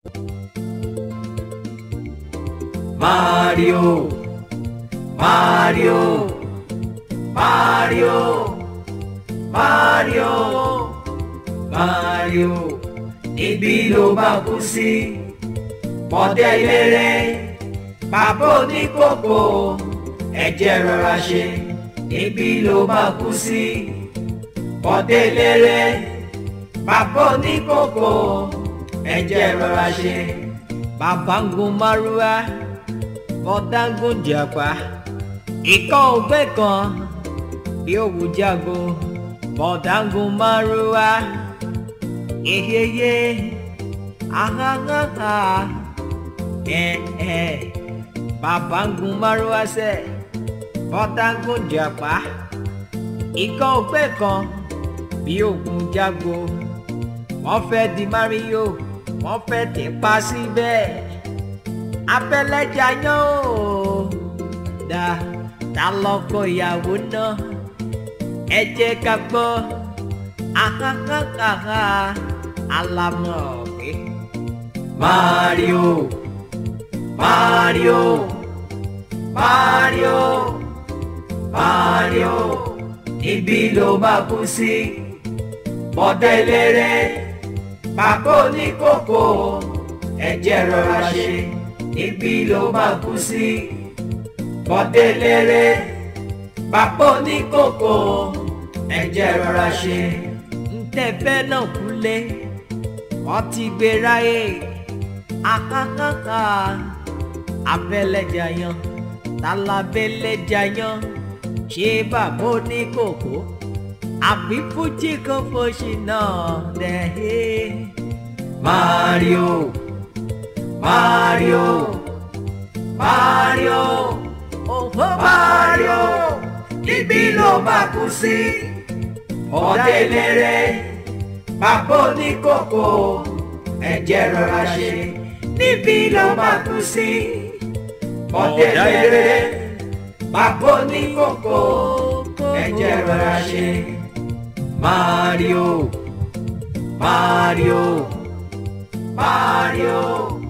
Mario, Mario, Mario, Mario, Mario, ibi ló bá kú sí. Bọ́dẹ eléré, bàbá oníkókó, ẹ̀jẹ̀ rọra ṣe, ibi ló bá kú sí. Bọ́dẹ eléré, bàbá oníkókó, ẹ̀jẹ̀ rọra ṣe. Bàbá ń gun márúwá bọ́dágún jàpá ikọ́ ògbé kan bí òwú jágo bọ́dágún márúwá yeyeye ahahaha ẹ̀ẹ́ bàbá ń gun márúwá sẹ́ bọ́dágún jàpá ikọ́ ògbé kan bí òwú jágo wọ́n fẹ́ di Mario wọ́n fẹ́ tẹ̀ pa síbẹ̀. Si abẹ́lẹ́jà yán o dá ta lọ́kọ ìyàwó náà ẹ jẹ́ ká gbọ́ ahahaha alamọ̀ pé. Mario Mario Mario Mario ibi ló bá kú sí bọ́dẹ́lẹ́rẹ́ bàbá oníkókó ẹ jẹ́ rọra ṣe ibi ló máa kú sí bọ́déléré bàbá oníkókó ẹ̀jẹ̀ rọra ṣe. ntẹ̀fẹ́ náà kúlé wọ́n ti gbé ráyè akákáká abẹ́lẹ́jà yan tálábẹ́lẹ́jà yan ṣé bàbá oníkókó àbí fújì kan fòṣì náà dẹ̀. Mario. Mario, Mario, oh Mario, ibi ló bá kú sí. Ọ̀dẹ́lẹ̀rẹ̀, bàbá oníkókó, ẹ̀jẹ̀ rọra ṣe. Níbi ló bá kú sí. Ọ̀dẹ́lẹ̀rẹ̀, bàbá oníkókó, ẹ̀jẹ̀ rọra ṣe. Mario, Mario, Mario.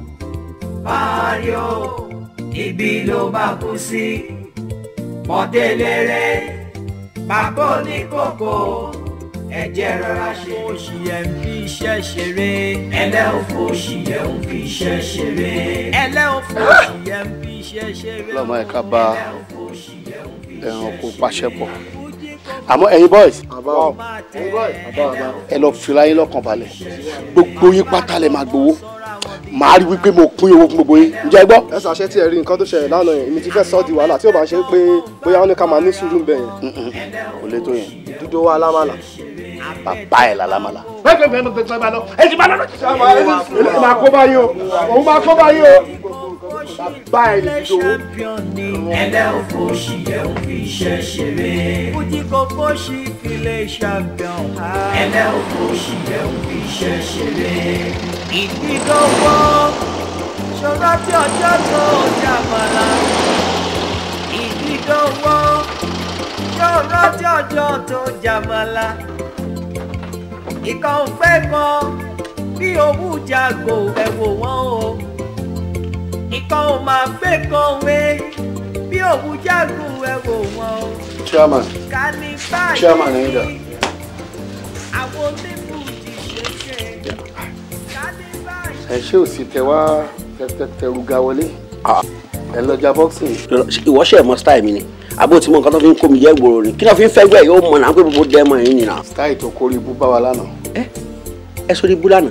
Mario ibi ló bá kú sí bọ́déléré bàbá oníkókó ẹ̀jẹ̀ rọra ṣe. oṣù yẹn ń fi iṣẹ́ ṣeré. ẹlẹ́ òfò oṣù yẹn ń fi iṣẹ́ ṣeré. ẹlẹ́ òfò oṣù yẹn ń fi iṣẹ́ ṣeré. lọ́mọ ẹ̀ka bá ẹranko pàṣẹ pọ̀ àmọ́ ẹ̀yin boys ẹ lọ fira yín lọ́kàn balẹ̀ gbogbo yín pátá lẹ máa gbowó màá rí wípé mo pín owó fún gbogbo yín ǹjẹ́ gbọ́. ẹ ṣàṣẹ tí ẹ rí nǹkan tó ṣẹlẹ̀ lánàá yẹn èmi ti fẹ́ sọ ọ́ di wàhálà tí ó bá ṣe pé bóyá wọn ní ká máa ní sùúrù ń bẹ̀ yẹn. kò lè tó yẹn. dúdú wa lámàlà. bàbá ẹ̀ lálámàlà. ẹ ti bá lọ. èmi máa kó báyìí o òun máa kó báyìí o. bàbá ẹ̀ ní dúdú. ẹlẹ́ òfò oṣù yẹn ń fi iṣẹ́ ṣeré. Fújì kò fóṣì file champion. ẹlẹ́ òfò oṣù yẹn ń fi iṣẹ́ ṣeré. Ìdídọ́wọ́ ṣọ́ra tí ọjọ́ tó jàmàlà. Ìdídọ́wọ́ ṣọ́ra tí ọjọ́ tó jàmàlà. Ìkan fẹ́ kan bí owó jago ẹ wò wọ́n o. Ìkan ò máa fẹ́ kan wé bí owó jago ẹ wò wọ́n o. chairman Ká ní báyìí. chairman ẹ̀yin dà. Àwọn onífújì ṣe ṣe. Ká ní báyìí. ẹ ṣé ò sí tẹ wá tẹrù ga wọlé ẹ lọjà boxing. ìwọ ṣe mọ style mi ni àbó tí mo nǹkan tó fi ń kó mi yẹ gbòòrò ni kí ló fi ń fẹ́ gbẹ́ yóò mọ̀ náà pé gbogbo dẹ́mọ̀ yín nìyà. style tó kórè ibú bá wa lánàá. ẹ sọ ní búlànà.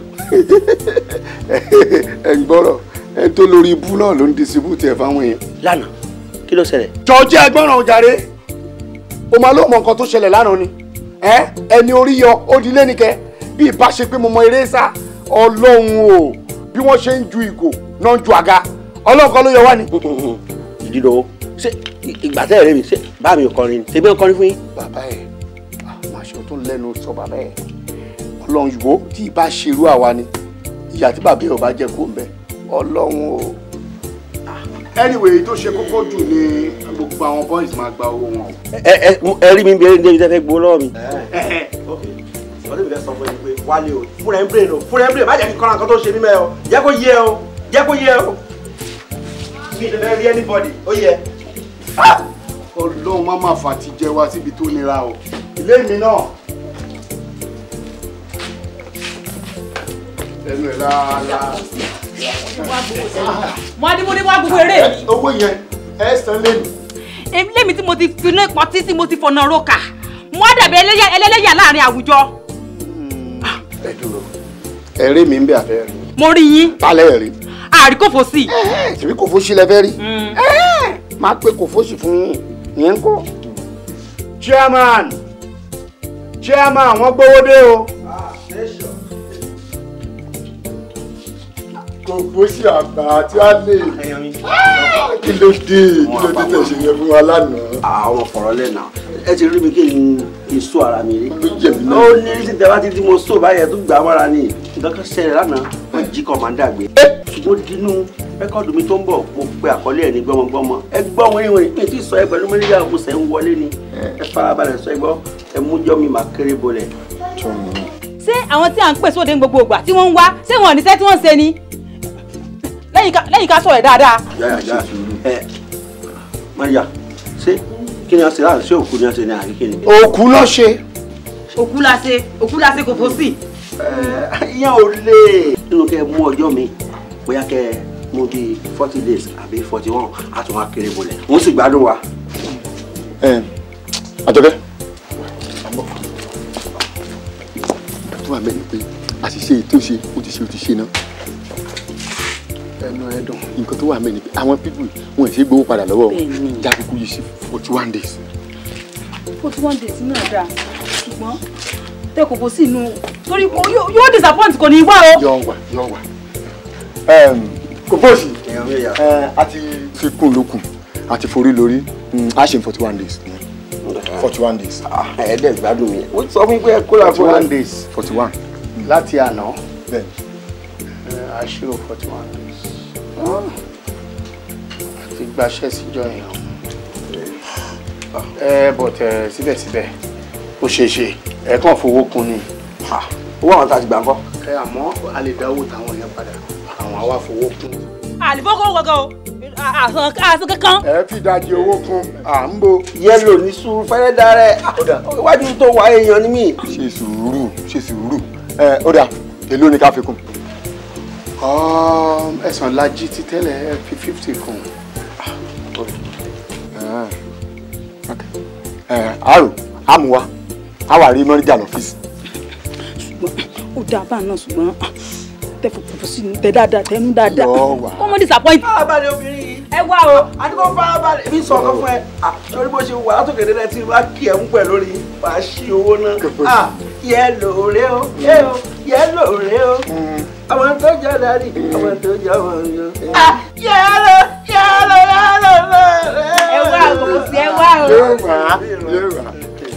ẹ ń gbọ́rọ̀ ẹ tó lórí ibú náà ló ń distribute ẹ̀ fáwọn èèyàn. lánàá kí ló ṣẹlẹ̀. jọ̀ọ́jẹ́ agbọ́ràn ojàre o máa ló mọ nǹkan tó ṣẹlẹ̀ lánàá ni ẹ ẹni orí yọ ó di lẹ́nìkẹ́ bí ìbá ṣe pé mo mọ eré sá ọlọ́run o bí wọ́n ṣe ń ju ìgò náà ń ju àga ọlọ́run kan ló yọ wá ni. ìdílọ́wọ́ ṣé ìgbà tẹ́ ẹ̀rẹ́ mi ṣé bá mi ò kọrin ni ṣé bí wọ́n kọrin fún yín. bàbá ẹ máa ṣe tó lẹ́nu sọ bàbá ẹ ọlọ́run ìwò tí ìbá ṣerú àwa ni ìyá tí bàbá ẹ ò bá jẹ kó ń bẹ ọlọ́run o. anyway tó ṣe kókó jù ni gbogbo àwọn boys máa gba owó wọn. ẹ ẹ ẹ rí mi bí ẹni débi tẹ́ fẹ́ gbowó lọ́wọ́ mi. ọdún mi fẹ́ sọ fún ẹni pé wálé o fúnra ẹ̀ ń bèrè o fúnra ẹ̀ ń bèrè má jẹ́ kí kọ́ra nǹkan tó ṣe mí mẹ́ o jẹ́ kó yé o jẹ́ kó yé o mi ì lè fẹ́ rí anybody ó yẹ. ọlọ́run má máa fà ti jẹ wá síbi tó nira o ilé mi náà ẹnu ẹ̀ láàlá mo á ní mo ní wá gbogbo eré mi. owó yẹn ẹ san lẹ́nu èmi lèmi tí mo ti finá ìpọ́tí tí mo ti fọ̀nà roka mo á dàbí ẹlẹ́yà ẹlẹ́yà láàrin àwùjọ. ẹ dúró ẹ̀rí mi ń bẹ àfẹ́ rí mo rí yín tálẹ̀ rí àríkòfò sí. ṣèbí kò fóṣì lẹ́fẹ́ rí máa pé kò fóṣì fún yín ìyẹn ń kọ́. chairman chairman wọ́n gbówó dé o. kò fóṣì àgbà tí a lè kí ló dé kí ló dé tẹ̀sí yẹn fún wa lánàá. àwọn fọ̀rọ̀ lẹ́nà ẹ ti rí mi kí n kí n sọ ara mi rí. ló jẹ̀bi náà. ó ní ní tẹ́lá títí mo sọ báyẹn tó gbà á mọ́ra ni nǹkan kan ṣẹlẹ̀ lánàá wọ́n jí kọ́mándà gbé. ṣùgbọ́n dínú rẹ́kọ́ọ̀dù mi tó ń bọ̀ mo pe àkọlé ẹ̀ ní gbọ́mọgbọ́mọ ẹ gbọ́ wọn ìwọ̀n mi ti sọ ẹ pẹ̀lú mẹ́rìndínlá mo sẹ́ ń wọlé ni ẹ farabalẹ̀ sọ ẹ gbọ́ ẹ mú jọ́ mi máa kéré bolẹ̀. ṣé àwọn tí à ń pè sóde ní gbogbo ìgbà tí wọ́n ń wá ṣé wọn ò níṣẹ́ tí wọ́n ń ṣe ni lẹ́yìn ká- lẹ́yìn ká sọ̀rọ̀ ẹ̀ dáadáa. yáyà yáyà ẹ Maria ṣé kí ni a ṣe láti ṣé òkú ni a ṣe ní àríkè ni. òkú ló ṣe. òkú la ṣe òkú la ṣe kò fò sí. ìyẹn ò lè nínú kẹ́ ẹ mú ọjọ́ mi bóyá kẹ́ ẹ mú bíi forty days àbí forty one àtún wá kéré bolẹ̀ wọ́n sì gbádùn wa. àjọkẹ́ tó wà mẹ́rin pé àṣìṣe èyí tó ṣe ó ti ṣe ó ti ṣe náà ẹnu ẹdùn nǹkan tó wà mẹ́rin pé àwọn pípù wọn ì ṣe gbowó padà lọ́wọ́ Bẹ́ẹ̀ni. jákèkú yìí sí forty one days. forty one days náà dáa ṣùgbọ́n tẹ kò fò sí inú torí kò- yóò yóò disappoint kò ní í wá o. yọ wà yọ wà. kò bóòsì èèyàn mi yà. a ti fi kún lókun a ti forí lórí a ṣe forty one days forty one days. ẹ̀ẹ́dẹ̀ gbádùn mi wọ́n sọ fún mi pé ẹ kó la forty fún wa. one days forty one. láti àná bẹ́ẹ̀ àṣírò forty one days àti gbaṣẹ́ síjọ yẹn ẹ but ẹ síbẹ̀síbẹ̀ ó ṣeé ṣe ẹ kàn fowó kun ni owó àwọn tá a ti gbà ń kọ́. ẹ àmọ́ a lè dá owó táwọn yẹn padà àwọn àwa fowó kun. àlìfọ́kọ́ gbọ́gàn o àsán àsán kankan. ẹ fi ìdajì owó kún à ń bo. yẹ́lò ní sùúrù fẹ́rẹ́ darẹ̀ iwájú tó wà èèyàn ni mí. ṣe sùúrù ṣe sùúrù ẹ ó dà èló ni ká fi kún. Um, ẹ̀sán lajì ti tẹ́lẹ̀ ẹ fi fifty kun. ẹ àrò àmúwá àwà rí mọ́ríjà lọ́fíìsì. ó dáa báà náà ṣùgbọ́n tẹ fòfò sí inú tẹ dáadáa tẹ nú dáadáa Yọ wá. kó mọ́ disappoint. farabalẹ̀ obìnrin yìí. ẹ wá o. àdúgbò farabalẹ̀ èmi sọ ọkọ fún ẹ Ah, sórí bó ṣe wà látòkè dẹ́dẹ́ tí wàá kí ẹ̀ ń pẹ̀ lórí wàá ṣí owó náà. Ah, yẹ́lò rẹ o yẹ́ o yẹ́lò rẹ o àwọn tó jẹ́ dárí àwọn tó jẹ́ ọmọ yọ. Ah, yẹ́lò yẹ́lò yẹ́lò rẹ. ẹ wá o kò sí ẹ wá o. yóò wá yóò wá.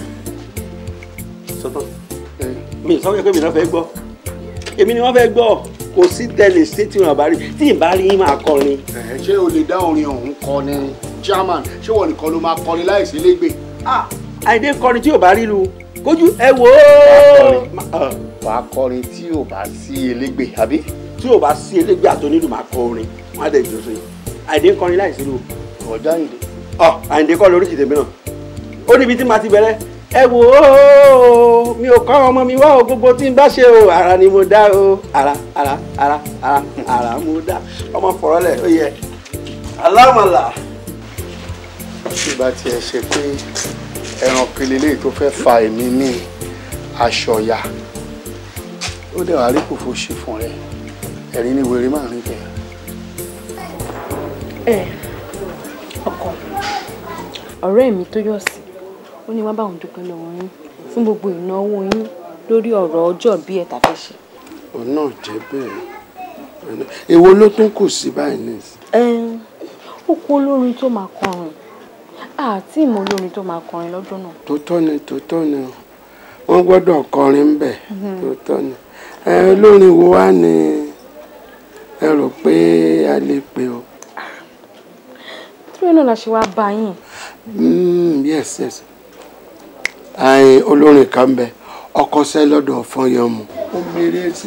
sọtọ mi sọ pé mi náà fẹ́ gbọ́ èmi ni wọ́n fẹ́ gbọ́ kò sí tẹ́lẹ̀ ṣé tí wọn bá rí tí ì bá rí yín máa kọrin. ẹ ṣé o lè dá orin ọ̀hún kọ ni chairman ṣé wọn nìkan ló máa kọrin láìsí lẹ́gbẹ̀ẹ́. Ah, àìdé kọrin tí ò bá rí lu kójú ẹ wò ó. wàá kọrin tí ò bá sí elégbè àbí. tí ò bá sí elégbé àtọ́nílù máa kọ orin wọn á dẹ̀ jọ sí i àìdé kọrin láìsí lu. ọ̀dà ìdè. ọ àìdé kọ́ lórí kìtèmí náà ó níbi tí màá ti bẹ̀rẹ̀ ẹ wò ó mi ò kọ́ ọmọ mi wá o gbogbo tí n bá ṣe o ara ni mo dá o ara ara ara ara ara mo dá ọmọ fọ̀rọ̀ lẹ̀ ó yẹ alámàlà. tí bá tiẹ̀ ṣe pé ẹran kelele tó fẹ́ fa èmi ní aṣọya ó dẹ̀ wá rí kòfó ṣe fún rẹ ẹ̀rín ní wèrè máa rìn bẹ́ẹ̀. ẹ ọkọ ọ̀rẹ́ mi tó yọ̀ sí ó ní wá báwọn dúpẹ́ lọ́wọ́ yín fún gbogbo ìnáwó yín lórí ọ̀rọ̀ ọjọ́ bí ẹ̀ tàfẹ́ ṣe. òun náà jẹ́ bẹ́ẹ̀ èwo ló tún kù sí báyìí nìyí. Ẹn, ó kú olórin tó máa kọrin àti ìmọ̀ olórin tó máa kọrin lọ́dún náà. tó tọ́ ni tó tọ́ ni o wọ́n gbọ́dọ̀ kọrin ń bẹ̀ tó tọ́ ni ẹ olórin wo wá ni ẹ rò pé a lè pè o. tíwé náà la ṣe wá bá yín. Mm, yes yes àìn olórin kan bẹ ọkọṣẹ́ lọ́dọ̀ fọyọmù ó mèrè sí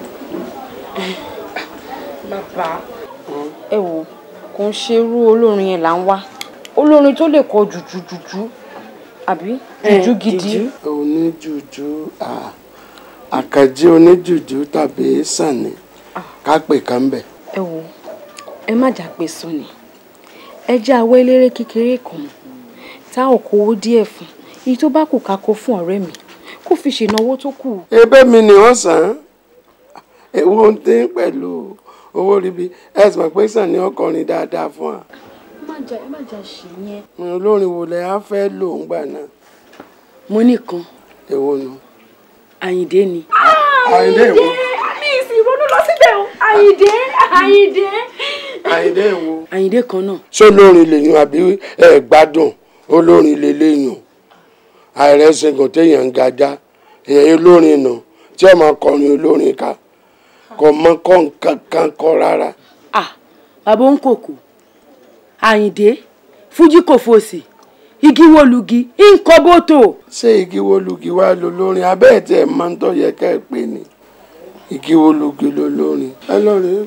bàbá ẹ wò kò ń ṣerú olórin yẹn là ń wá olórin tó lè kọ jùjú jùjú àbí jùjú gidi. oníjùjú ah, àkànjí oníjùjú tàbí sànni ká pè kán bẹ̀. ẹ wò ẹ má jà pé sọ ni ẹ jẹ́ àwọ̀ eléré kékeré kan tá ò kówó díẹ̀ fún èyí tó bá kù ká kó fún ọ̀rẹ́ mi kó fi ṣènáwó tó kù. ebe mi ni wọ́n sàn án èwo ń dín pẹ̀lú owó ríbi ẹ sì mọ̀ pé sàn ni ọkọrin dáadáa fún wa. ẹ má jà ẹ má jà ṣe yẹn. olórin wo lẹ á fẹ́ lò ń gbà náà mo nìkan èwo nu. àyìndé ni. àyìndé èwo mi ì sì ronú lọ síbẹ̀ o àyìndé àyìndé. àyìndé èwo. àyìndé kan náà. ṣé olórin lèyàn àbí ẹ gbádùn olórin lélẹ́yìn àìrẹ́sìnkàn téèyàn ń gajá èèyàn olórin nà tí ẹ máa kọrin olórin ká kò mọ kọ́ nǹkan kan kọ rárá. ah bàbá ń kòkò àyìndé fújì kò fòsì igi wo lugi nǹkan bótó. ṣé igi wo lugi wá lo lórin abẹ́ ẹ̀ tí ẹ̀ máa ń tọ́ yẹ ká ẹ pè ní igi wo lugi lo lórin. ẹ lọ́ọ̀rẹ́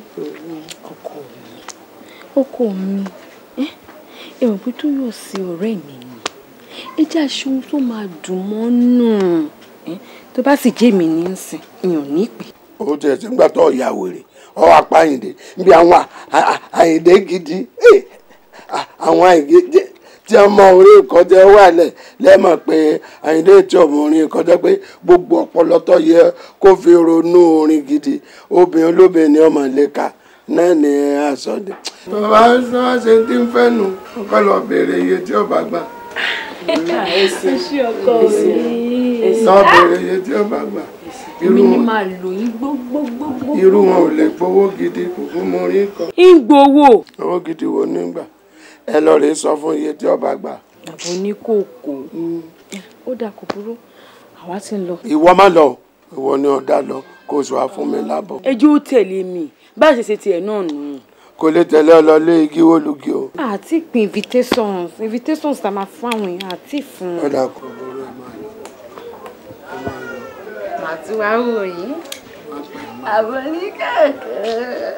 ọkọ mi ẹ ẹ mọ̀ pé tó yọ̀ sí ọ̀rẹ́ mi ni ẹ jẹ́ aṣọ ohun tó máa dùn mọ́ nù ẹ tó bá sì jẹ́ mi ní í sìn mi ò ní pè. ó tiẹ̀ sí gbà tó ọ̀yà wèrè ọ̀ apá àyìndé níbi àwọn à- à- àyìndé gidi eh, à- àwọn àyìndé tí wọ́n mọ orí ìkọjá wà lẹ̀ lẹ́mọ̀ pé àyìndé tí ọmọ orin ìkọjá pé gbogbo ọpọlọ tó yẹ kó fi ronú orin gidi obìnrin olóbìnrin ni ọmọ lẹ́ka náà ní àsọdẹ. bàbá sọ ṣe tí ń fẹ́ nu ọkọ lọ béèrè iye tí ọba gbà ṣé ọkọ mi. lọ béèrè iye tí ọba gbà èmi irú ni wọn máa lò yín gbogbogbò. irú wọn ò lè gbowó gidi kò fún mọ orin kan. ń gbowó. owó gidi wo nígbà ẹ lọ rèé sọ fún iye tí ọba gbà. àbò ní kòkó. ó dà kò burú àwa ti ń lọ. ìwọ má lọ ìwọ ni ọ̀dà lọ kó o sọ wá fún mi lábọ̀. ẹjọ́ ó tẹ̀lé mi bá a ṣe ṣe tiẹ̀ náà nù. kò lè tẹ̀lé ọ lọ lé igi wólùgì o. àti pin invitations invitations tá a máa fún àwọn èèyàn àti fún. ọ̀dà kò burú ẹ máa lọ. màá tún wá wò yín àwọn oníkàkọ́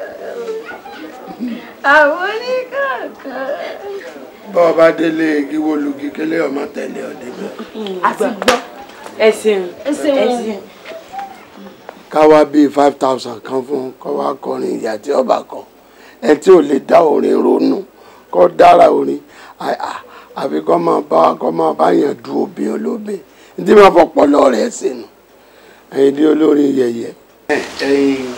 àwọn oníkàkọ́. bọ́ ọ bá délé igi wólùgì kélé ọmọ tẹ̀lé ọ débẹ̀. àti gbọ́ ẹ̀sìn ẹsẹ̀ wọn. ká wá bíi five thousand kan fún kó wá kọrin ìyá tí ọba kan ẹ tí ò lè dá orin ronú kó dára orin à- à- àfi kó máa bá kó máa bá yàn du obìnrin olóbìn ní máa fọpọlọ rẹ sínú ẹyin dí olórin yẹyẹ. ẹyin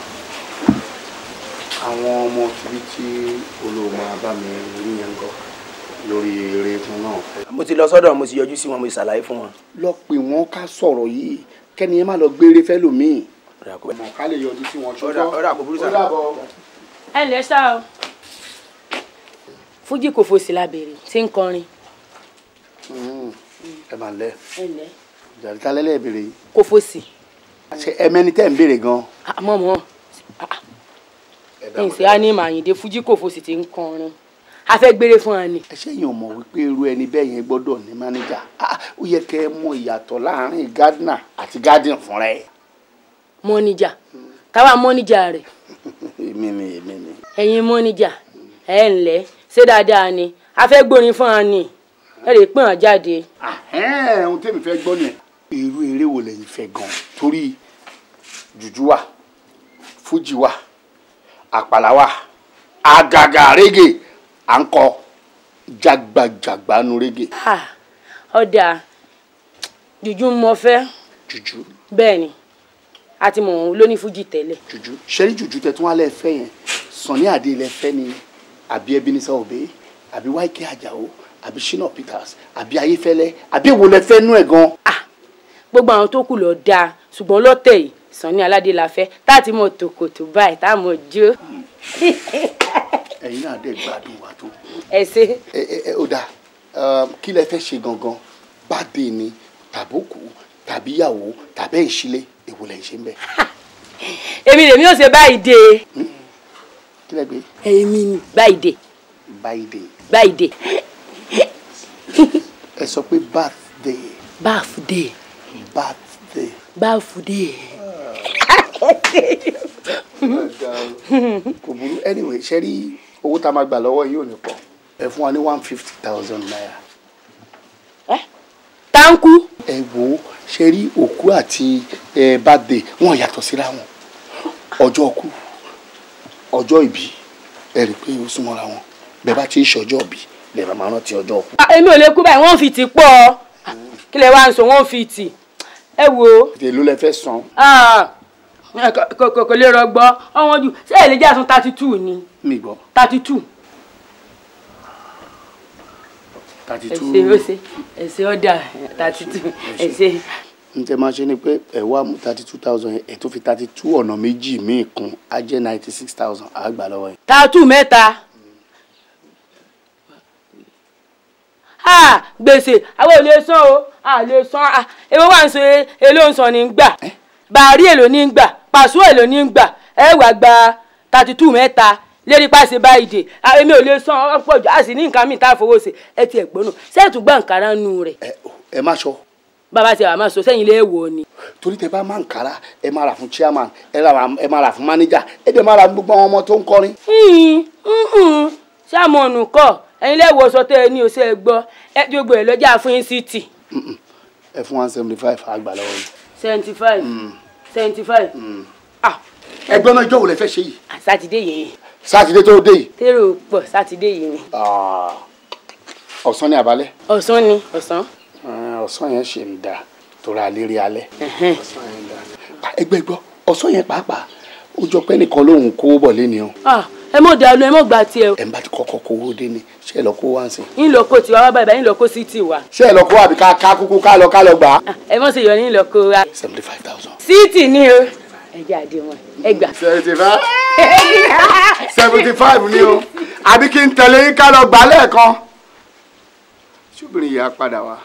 àwọn ọmọ tìbí tí olóòmọ bá mi rí yẹn gọ lórí eré fún náà. mo ti lọ sọ́dọ̀ mo ti yọjú sí wọn mo ti ṣàlàyé fún wọn. lọ pè wọn ká sọ̀rọ̀ yìí kẹ́ni ẹ má lọ gbére fẹ́lòmíì. ọmọ ká lè yọjú sí wọn Ọ̀dà- ọ̀dà kò burú sà. ó dàbọ̀. ẹ ǹlẹ́ sá o fújì kò fòsì lábẹ́rẹ́ tí ń kọrin Mm, ẹ máa lẹ ẹ ǹlẹ́ jàdíkà lẹ́lẹ́ ìbéèrè yìí. kò fòsì ṣe ẹ mẹ́ni tẹ́ ń béèrè gan. àmọ́ mọ́ ẹ̀yìn sí á ní màyìndé fújì kò fòsì tí ń kọrin a fẹ́ gbére fún wa ni. ẹ ṣẹ́yìn ò mọ̀ wípé irú ẹni bẹ́ẹ̀ yẹn gbọ́dọ̀ ní mánéjà Ah, ó yẹ kẹ́ ẹ mọ ìyàtọ̀ láàrin gardner àti garden fúnra ẹ̀. mọ́níjà táwa mọ́níjà rẹ̀ èmi ni èmi ni. ẹ̀yin mọ́níjà ẹ ǹlẹ́ ṣé dáadáa ni a fẹ́ gbórin fún wa ni ẹ lè pín wọn jáde. Ahẹ́n, ohun tẹ́mi fẹ́ gbọ́ nìyẹn. irú eré wo lẹ́yìn fẹ́ gan torí jùjú wà fújì wà àpàlà wà àgàgà régè à ń kọ jágbajàgba nu régè Ah, ọ̀dà jùjú mo fẹ́ jùjú bẹ́ẹ̀ ni a ti mọ̀ wọn lóní fújì tẹ́lẹ̀. jùjú ṣẹ́rí jùjú tẹ tún wá lẹ́ fẹ́ yẹn Sunny Adé lẹ fẹ́ ni àbí Ebenezer Obey àbí Wáíkẹ́ Àjàó àbí Shina Peters àbí Ayéfẹ́lẹ́ àbí èwo lẹ fẹ́ nú ẹ̀ gan. gbogbo àwọn tó kù lọ dáa ṣùgbọ́n lọ́tẹ̀ yìí Sunny Aládé la fẹ́ tá a ti mọ̀ tòkòtò báyìí tá a mọ̀ jó. ẹ̀yin náà dẹ̀ gbádùn wa tó. ẹ ṣe ẹ ẹ ẹ ó dáa um, kí lẹ fẹ́ ṣe gangan bàdé ni tàbókù tàbí ìyàwó tàbí ìṣílẹ̀ èwo lẹ ń ṣe ń bẹ̀. èmi lèmi ò ṣe báyìí dé kí lẹ gbé èmi ni báyìí dé báyìí dé báyìí dé ẹ sọ pé birthday birthday birthday báàfù dé. kò burú anyway ṣe rí owó tá a máa gbà lọ́wọ́ yìí ò ní pọ̀ ẹ fún wa ní one fifty thousand naira. táǹkù. ẹ wo ṣe rí òkú àti ẹ birthday wọn yàtọ̀ síra wọn ọjọ́ ọkú ọjọ́ ìbí ẹ rí i pé ó súnmọ́ra wọn bẹ́ẹ̀ bá ti ń ṣọjọ́ ìbí lè máa rántí ọjọ́ ọkú. Ah, èmi ò lè kú báyìí wọ́n fi tì pọ̀ kí lè wá ń sọ wọ́n fi tì ẹ wo èló lẹ fẹ́ san ah, kò kò- kò lè rọgbọ ọwọ́n jù ṣé ẹ lè jẹ́ àsun thirty two ni mi gbọ́ thirty two thirty ẹ two ṣe ó ṣe ẹ ṣe ọ̀dà thirty two ẹ ṣe. n tẹ máa ṣe ni pé ẹ wá mú thirty two thousand ẹ tó fi thirty two ọ̀nà méjì míì kún á jẹ́ ninety six thousand á gbà lọ́wọ́ yẹn. tààtù mẹ́ta Ah, gbèsè àwọn ò lè san o a lè san ah, èwo wà ń ṣe èlò ń san ní gbà bàárí èlò ní gbà pàṣọ èlò ní gbà ẹ wà gba thirty two mẹ́ta lérí pàṣẹ báyìí dé Ah, èmi ò lè san ọ̀pọ̀ jù a sì ní nǹkan mi tá a fowó ṣe ẹ ti ẹ̀gbọ́n nù sẹ́ẹ̀tù gbà nkàrà nù rẹ̀ ẹ má sọ bàbá ti wà máa sọ sẹ́yìn ilé wò ni. torí tẹ bá máa ń kára ẹ máa rà fún chairman ẹ ra ẹ máa rà fún manager ẹ dẹ̀ máa rà fún gbogbo àwọn ọmọ tó ń kọrin. ṣàmọ̀nù kọ ẹ̀yin lẹ́wọ̀ sọ tẹ́ ẹ ní oṣù ẹ gbọ́ ẹ tí gbogbo ẹ̀ lọ́jà fún yín sí tì ẹ fún one seventy five á gbà lọ́wọ́ yìí. seventy five seventy five ẹgbẹ́ náà ìjọ wo lẹ fẹ́ ṣe yìí. sátidé yìí sátidé tó dé yìí. tèrò pọ̀ sátidé yìí ni Ah, ọ̀sán ní abalẹ̀. ọ̀sán ni ọ̀sán. Ah, ọ̀sán yẹn ṣe ń da torí alérí alẹ́. ọ̀sán yẹn da. ẹgbẹ́ gbọ́ ọ̀sán yẹn pàápàá ó jọ pé nìkan lòun kó bọ̀ lé ni o. Ah, ẹ mọ̀ dàlú ẹ mọ̀ gbà tiẹ̀ o ẹ̀ ń bá ti kọ́kọ́ kówó dé ni ṣé ẹ lọ kó wá ń sìn. yín lọ kó tiwa wá báyìí yín lọ kó sí tiwa ṣé ẹ lọ kó àbí ká ká kúkú ká lọ ká lọ gbà á. ẹ mọ̀ sí yọ yín lọ kó wa seventy five thousand. síìtì ni o ẹ jẹ́ àdéhùn ẹ gbà. seventy five seventy five ni o àbí kí n tẹ̀lé yín ká lọ gbà á lẹ́ẹ̀kan. ṣùgbọ́n ìyá padà wá.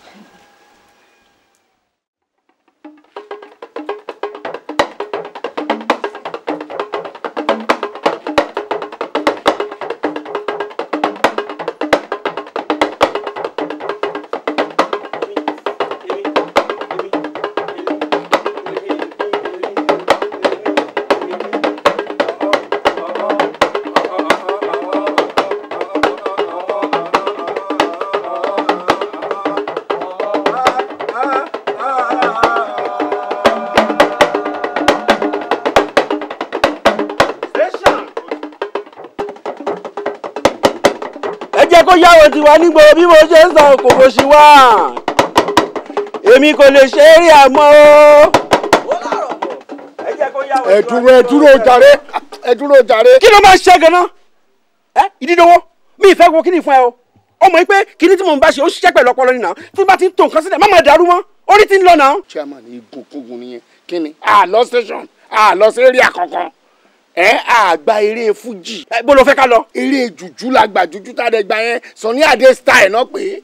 ẹ jẹ́ kó yáwó tiwa nígbò bí mo ṣe ń san kòkò sí wa èmi kò lè ṣe é rí àmọ́ o. ẹ jẹ́ kó yáwó ẹ dúró ẹ dúró jàre ẹ dúró jàre. kí ló máa ṣe ganan ẹ ìdídọwọ mi ìfẹ́ wo kíni fún ẹ o ọmọ yìí pé kíní tí mò ń bá ṣe ó ṣiṣẹ́ pẹ̀lú ọpọlọ nìyà tí bá ti ń tó nǹkan sílẹ̀ má máa dàrú mọ́ orí ti ń lọ náà. chairman igun kúngun nìyẹn kí ni. a lọ station a lọ sí area kankan ẹ àgbà eré fújì. ẹ bó ló fẹ́ ká lọ. eré jùjú la gbà jùjú tá a dẹ̀ gbà yẹn Sunny Adé style náà pé.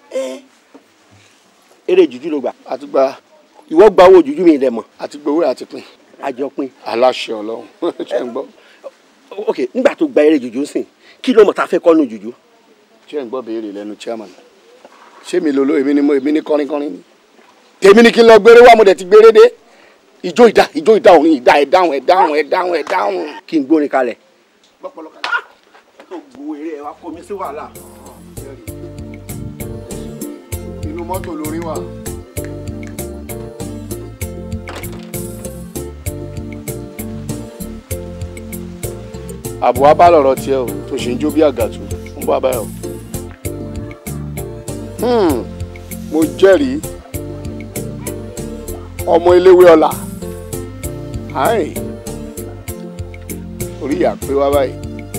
eré jùjú ló gbà. àti gba ìwọ gba owó jùjú mi rẹ mọ. àti gbowó àti pin. àjọpín. aláṣẹ Ọlọ́run ṣe ń gbọ́. ok nígbà tó gba eré jùjú sìn kí ló mọ̀ tá a fẹ́ kọ́ nù jùjú. ṣé ń gbọ́ béèrè lẹ́nu chairman ṣé mi lolo èmi ni mo èmi ni kọrin kọrin ni tèmi ni kí n lọ gbére wá mo dẹ̀ ti gbére dé ìjó ìdá ìjó ìdá òrin ìdá ẹ̀ dáhùn ẹ̀ dáhùn ẹ̀ dáhùn ẹ̀ dáhùn. kí n gbórin kalẹ̀. tó gbowó eré ẹ wá kó mi sí wàhálà. inú mọ́tò lórí wà. àbò wa bá lọ̀rọ̀ tiẹ̀ o tó ṣe ń jó bí àgàtù fún bàbá ẹ̀ o. Hmm, mo jẹ́rìí ọmọ eléwé ọlá Ai. orí ìyá pé wá báyìí.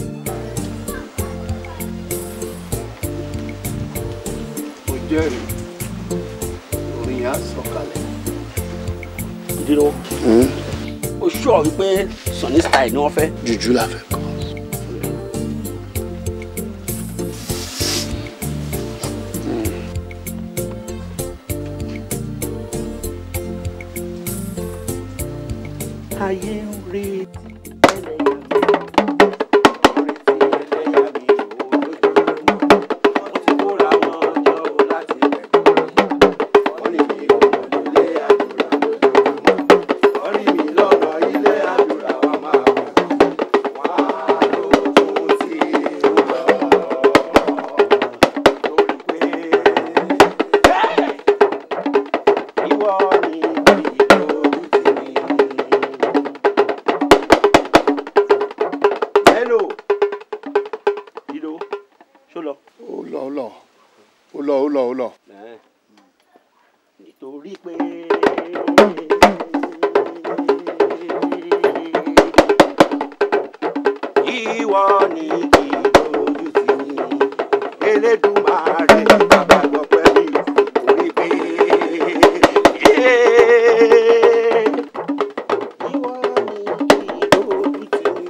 mo jẹ́rìí orin yẹn á sọ̀kalẹ̀. ìdílọ́wọ́ o ṣọ́ wípé Sunny style ni wọ́n fẹ́. jùjú la fẹ́ kọ́. ayé ń retí ó lọ ó lọ ó lọ ó lọ. nítorí pé ìwọ ni ìdójú tì mí Elédùmarè bàbá gbọpẹ́ mi nítorí pé ìwọ ni ìdójú tì mí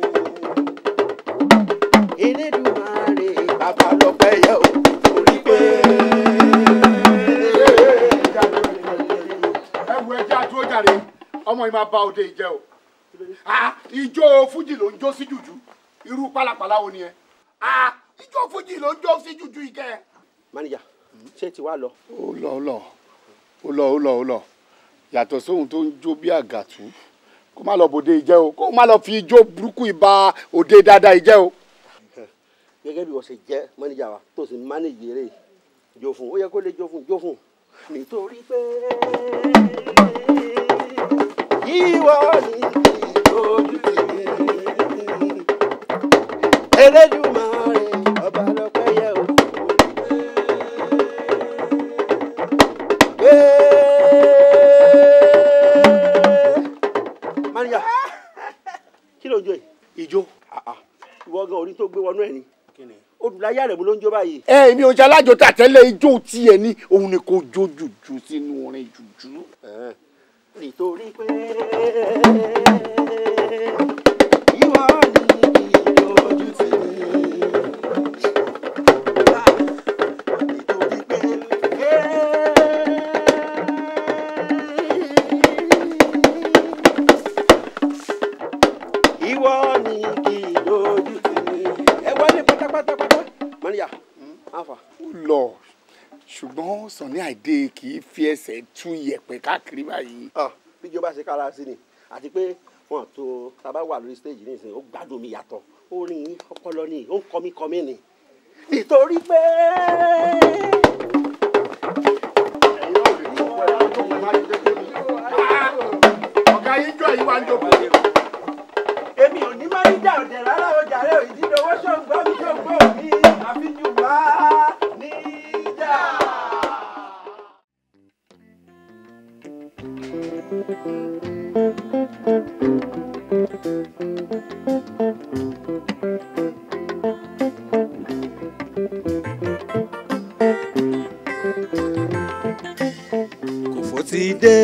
Elédùmarè bàbá lọ́pẹ́ yẹ o nítorí pé. ẹ wo ẹjẹ àdúró jàre ọmọ yìí máa ba òde ìjẹ o Ah, ijó fújì ló ń jó sí jùjú irú pálapàla wo ni ẹ Ah, ijó fújì ló ń jó sí jùjú ìkẹ. mánìjà ṣé ti wá lọ. ó lọ ó lọ ó lọ ó lọ ó lọ yàtọ̀ sóhun tó ń jó bí àgàtú kó má lọ bòde ìjẹ o kó má lọ fi ijó burúkú ìbá òde dáadáa ìjẹ o. gẹ́gẹ́ bí wọ́n ṣe jẹ́ mánìjà wa tó sì mánéjì eré jó fún ó yẹ kó lè jó fún jó fún nítorí pé ìwọ ni ìdójú tì mí Elédùmarè ọba lọ́pẹ́ yẹ o. mánìjà kí ló ń jó yìí. ìjó. ìwọ gan orí tó gbé wọnú ẹ ni olùláyà rẹ mo ló ń jó báyìí. ẹ èmi ò ṣe alájò tàtẹ́lẹ̀ ijó tiẹ̀ ní òun ni kò jó jùjú sínú orin jùjú. nítorí pé ìwọ ni ìdójú tì mí. ìwọ ni kì í dojú tì mí. ẹ wọlé pátápátápátá. mọ́níyà àfà. ó lọ ṣùgbọ́n Sunny Adé kì í fi ẹsẹ̀ tú yẹ̀pẹ̀ káàkiri báyìí. bíjọ bá ṣe kára sí ni àti pé wọn tó tábà wà lórí stage nísìnyí ó gbádùn mi yàtọ̀ orin ọpọlọ ni ó ń kọmí kọmí ni nítorí pé. ọ̀gá yín jọ yìí wá ń jókòó. èmi ò ní máa ń jà ọ̀dẹ̀ rárá o jàre ò ìdídọ̀wọ́ ṣòǹgbọ́ mi ṣòǹgbọ́ mi àfijù wá níjà. kòfó ti dé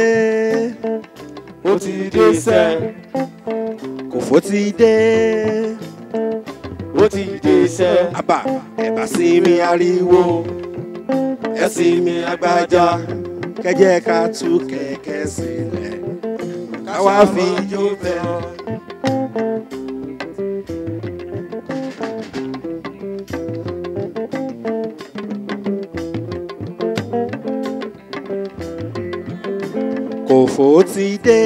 ó ti dé sẹ́ kòfó ti dé ó ti dé sẹ́ àbá ẹ̀bà sí mi ariwo ẹ̀ sí mi agbájá kẹjẹ ká tú kẹ̀kẹ́ sílẹ̀ káwá fi jó bẹ́ẹ̀. kòfó ti dé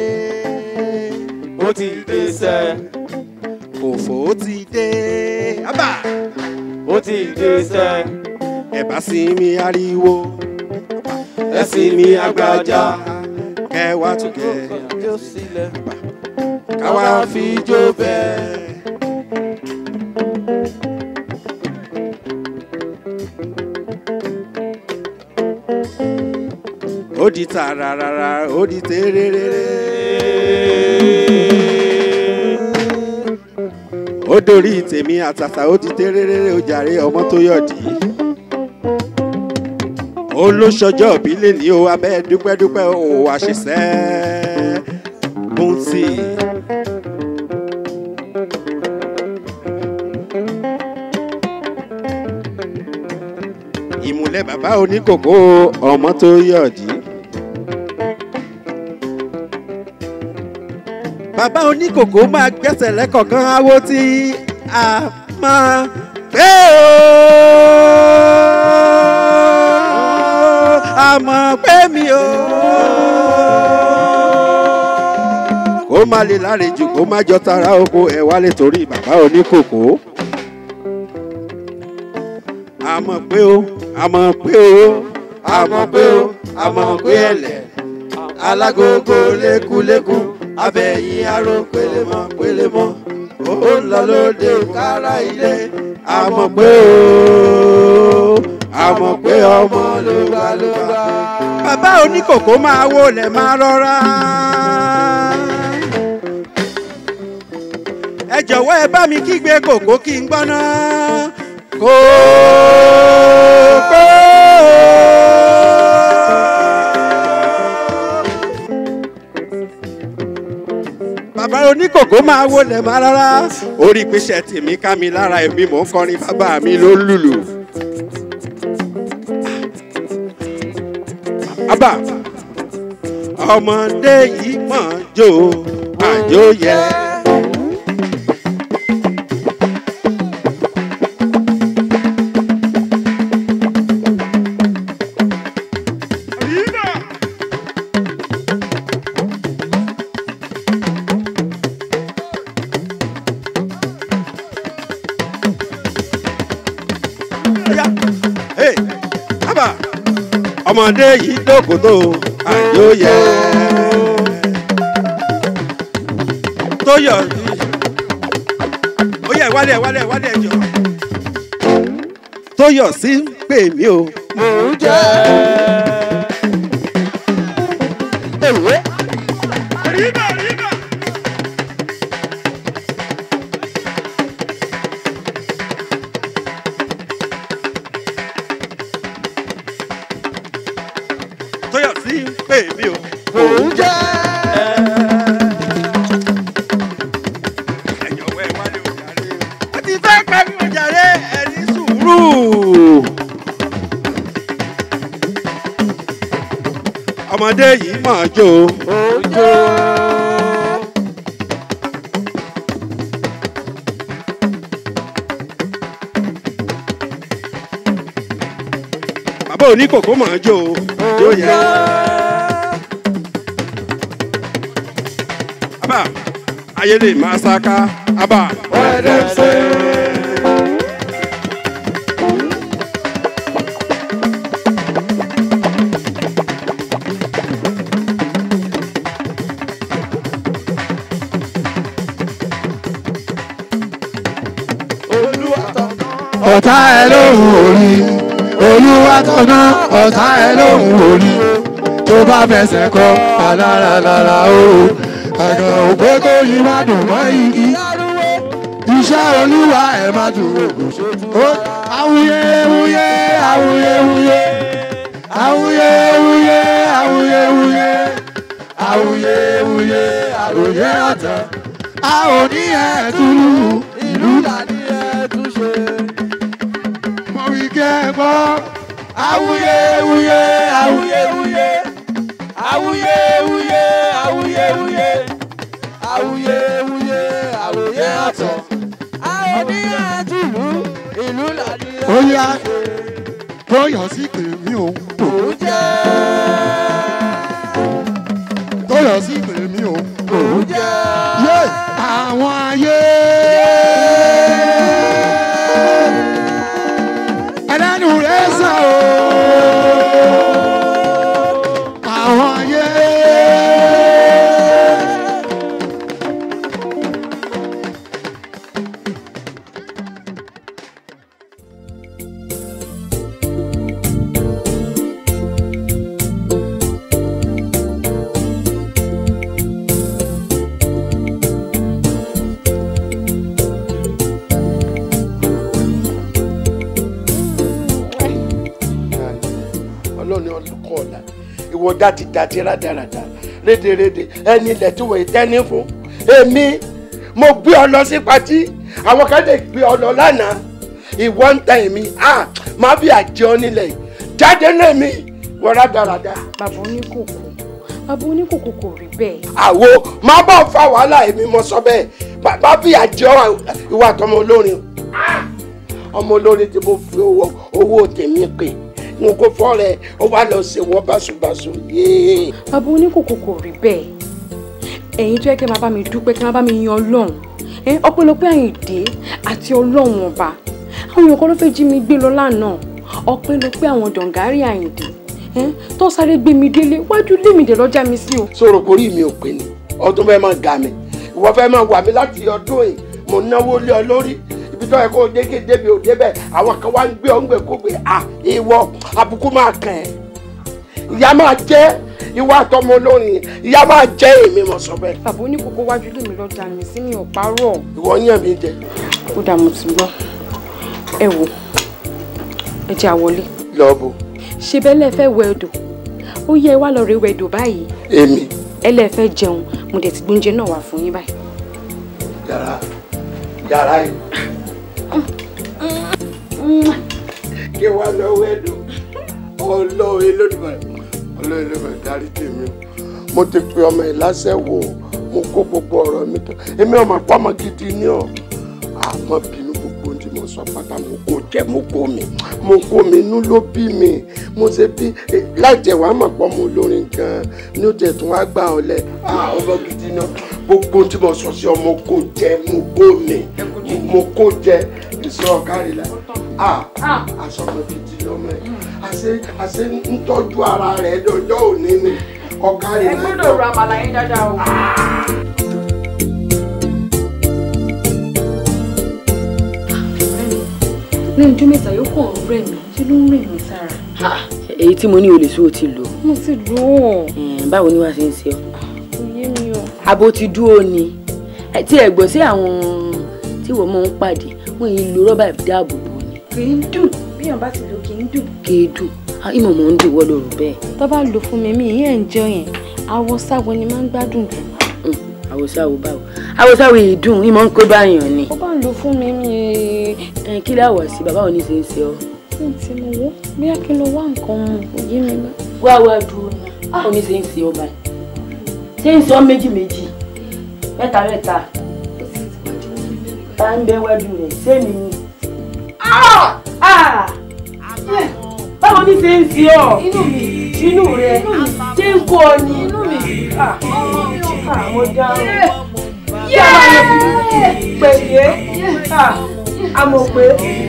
ó ti dé sẹ́ kòfó ti dé ábà ó ti dé sẹ́ ẹ̀bá sí mi ariwo ẹ̀ sí mi agbájá kẹwàá tún kẹ jó sílẹ̀ káwá fi jó bẹ́ẹ̀. ó di tààràràrà ó di tèrèrèrè. ó dorí tèmi àtàtà ó di tèrèrèrè ó jàre ọmọ tó yọ̀dí. ó ló ṣọjọ́ ìbílẹ̀ ní o abẹ́ dúpẹ́dúpẹ́ ó wá ṣiṣẹ́ bùntì. ìmùlẹ̀ bàbá oníkòkò ọmọ tó yọ̀dí. bàbá oníkòkò máa gbẹ́sẹ̀ lẹ́kọ̀ọ̀kan awo tí a máa gbé o. àmọ́ pé mi o. kó má lè lárejù kó má jọ tara oko ẹ̀ wálé torí bàbá oníkòkò. àmọ́ pé o àmọ́ pé o àmọ́ pé o àmọ́ pé ẹ̀lẹ̀ alágogo lékuléku abẹ́yìn aró pélémọ́ pélémọ́ ó ń lọ lóde kára ilé àmọ̀ pé o àmọ̀ pé ọmọ ló gbà ló gbà. bàbá oníkòkó máa wọlé máa rọra. ẹ jọ̀wọ́ ẹ bá mi kígbe kòkó kí n gbọ́ná. kòkó. bàbá oníkòkó máa wọlé máa rárá orí pèsè tèmi ká mi lára èmi mò ń kọrin bàbá mi ló lùlù. bàbá ọmọdé yìí mọ̀ jó àjò yẹ. Ọya, hey, bàbá ọmọdé yìí dókòtò àjò yẹ. tó yọ ó yẹ wálé wálé wálé jọ tó yọ sí pè mí o. mò ń jẹ́. èwe. ríbà ríbà. tó yọ sí pè mí o. mò ń jẹ́. ẹ̀yọ̀wẹ́ wálé òjàre. ó ti fẹ́ pẹ́ mi òjàre ẹ̀rí sùúrù. ọmọdé yìí mọ̀ ọ́ jó. ó jó. bàbá oníkòkó mọ̀ ọ́ jó. jó yẹ. Aba, ayele masaka, aba. ọ̀tá ẹ lóhùn orí olúwa tọ̀nà ọ̀tá ẹ lóhùn orí tó bá fẹsẹ̀ kọ aláralára o àgàn òpé kó yí má dùn mọ́ igi iṣẹ́ olúwa ẹ̀ má dùn ògùn ṣètò awuye wuye awuye wuye awuye wuye awuye wuye awuye wuye àròyé ọ̀tàn a ò ní ẹ̀ túlù ìlú làní ẹ̀ tún ṣe mo wí kẹ́ ẹ gbọ́. awuye wuye awuye wuye awuye wuye awuye wuye awuye wuye awuye ọ̀tọ̀. àwọn oníyàn tìlú ìlú làdí. ó yá tóyọ̀ sí pè mí o. òun jẹ́. tóyọ̀ sí pè mí o. òun jẹ́. yé àwọn ayé ẹlẹ́nu rẹ̀ sàn o. Àwọn ayé. ọlọ́ni ọlọ́kọ̀ ọ̀la ìwọ dátì dátì rádaràdà rédèrèdè ẹni ilẹ̀ tí wọ́n tẹ́ni fún èmi mo gbé ọ lọ sí patí àwọn kan lè gbé ọ lọ lánàá ìwọ ń tẹ èmi ah má bí àjẹ ọ nílẹ̀ yìí jáde náà mi wọ́n rádaràdà. bàbá oníkòkò bàbá oníkòkò kò rí bẹ́ẹ̀. àwo má bọ̀ fa wàhálà èmi mo sọ bẹ́ẹ̀ má bí àjẹ ọ ìwà àtọmọ olórin ọmọ olórin tí mo fi owó owó tèmi pè n kò fọ́ rẹ̀ ó wá lọ ṣe wọ́n báṣubàṣu yéé. bàbá oníkòkò kò rí bẹ́ẹ̀ ẹ̀yin tó yẹ kẹ́ máa bá mi dúpẹ́ kẹ́ máa bá mi yan ọlọ́run ẹ ọpẹ́lọpẹ́ àyìndé àti ọlọ́run ọba àwọn èèyàn kan ló fẹ́ jí mi gbé lọ lánàá ọpẹ́lọpẹ́ àwọn dọ̀ǹgárì àyìndé ẹ tó sáré gbé mi délé wájú lé mi dé lọ́jà mi sí o. sọ̀rọ̀ kórìí mi ò pè ní ọdún fẹ́ máa ga mi ìwọ fẹ́ máa wà mí láti ọdún yìí mo náwó lé ọ lórí ibi ibi tó yẹ kó o dé kí débi ò débẹ̀ àwọn kan wá ń gbé ọ ń gbé kó gbé à ìwọ àbùkù máa kàn ẹ́ ìyá máa jẹ́ ìwà àtọmọ olórin ìyá máa jẹ́ èmi mọ̀ sọ bẹ́ẹ̀. bàbá oníkókó wájú lèmi lọ́jà mi sí mi ò parọ́. ìwọ yàn mí jẹ. ó dà mo ti gbọ́ ẹ wò ẹ jẹ́ àwọlé. lọ́ọ̀bù. ṣe bẹ́ẹ̀ lẹ́ fẹ́ wẹ odò ó yẹ wá lọ rí wẹ odò báyìí èmi ẹ lẹ́ fẹ́ jẹun mo dẹ̀ ti gbóúnjẹ náà wá fún yín báyìí. yàrá yàrá yìí. kí wàá lọ wẹ́ẹ̀dù ọlọ́ọ̀ elódùmarè ọlọ́ọ̀ elódùmarè dárí tèmi o mo ti pe ọmọ ẹ̀ lásẹ̀ wò ó mo kó gbogbo ọ̀rọ̀ mi tán èmi ọmọ pọ́mọ gidi ni ọ́ àmọ́ bínú gbogbo ohun tí mo sọ pátá mo kó jẹ mo kó mi mo kó mi inú ló bí mi mo ṣe bí láì jẹ́ wàá mọ̀ pọ́ mo lórin gan-an ní ó jẹ́ tún wá gbà ọ́ lẹ̀ ọmọ gidi náà gbogbo ohun tí mo sọ sí ọ mo kó jẹ mo kó mi mo kó jẹ ìṣọ́ ọ̀kárí la aṣọ ọmọ gidi lọ́mọ ẹ̀ àṣẹ àṣẹ ń tọ́jú ara rẹ̀ lọ́jọ́ òní ni ọ̀kárí la. ẹ gbọ́dọ̀ ra àmàlà yín dáadáa o. lẹ́yìn ọjọ́ mẹ́ta yóò kàn ń rẹ̀ mí ṣé ló ń rẹ̀ mí sára. èyí tí mo ní o lè sún o ti lò. mo ti lò ó. báwo ni wàá ṣe ń ṣe ọ. kò yé mi o. abo ti dúró ni Ẹ, tí ẹ gbọ́ sí àwọn tí wọ́n máa ń pàdé wọ́n yìí lo rọ́bà ìdáàbò bò ni. kì í dùn bí yàn bá ti lò kì í dùn. kì í dùn Ah, ìmọ̀ mọ̀ ń dùn wọ́n lóru bẹ́ẹ̀. tó bá lò fún mi mi ìyẹn ń jọ yẹn awọ sáwọ ni máa ń gbádùn jù. àwòsáwò báwo àwòsáwò yìí dùn ìmọ̀ ń kó báyàn ni. ó bá ń lò fún mi mi. ẹ kí láwọ̀ sí bàbá òní ṣe ń ṣe ọ. mi ti mọ̀ wó bóyá kí n lọ wá nǹkan mu kò yé mi mọ́. wá wá dúró náà òní ṣe ń ṣe ọ báyìí. ṣé ń sọ méjì méjì mẹ́ta mẹ́ta ta ń bẹ wájú rẹ̀ sẹ́mi ni. báwo ni ṣe ń ṣe ọ inú mi inú rẹ ṣé ń kó ọ ni inú mi mo dáhùn yé pèlè àmọ̀ pé